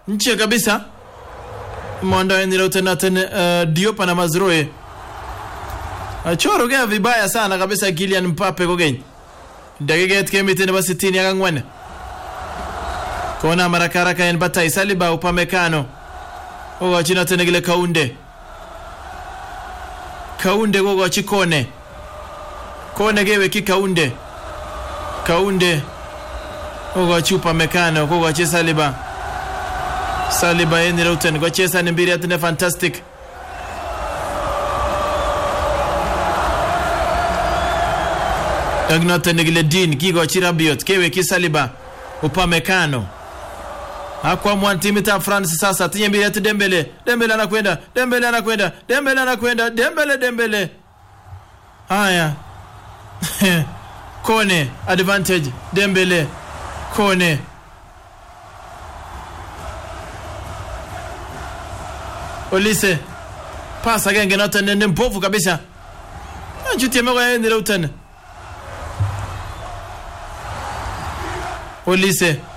nche kabisa mondoen Leutnant uh, Diop na Mazroe achorugea vibaya sana kabisa Kylian Mbappe kokeny dakiket kemite nebo 60 ak ang'wan kona haraka haraka en batai Saliba Upamecano kokochi noto nekile Kaunde Kaunde kokochi Kone Kone kewekyi Kaunde Kaunde kokochi Upamecano kokochi Saliba Saliba en Reuten kocheza ni mbiret ne fantastic ak noto nekile Dean kikochi Rabiot kewekyi Saliba Upamecano akwamwan timitab France sasa tinye mbiret Dembele Dembele anakwenda Dembele anakwenda Dembele anakwenda Dembele Dembele haya Kone advantage Dembele Kone Olise pas agenge noton ne mbovu kabisa achutieme koyaen Reuten Olise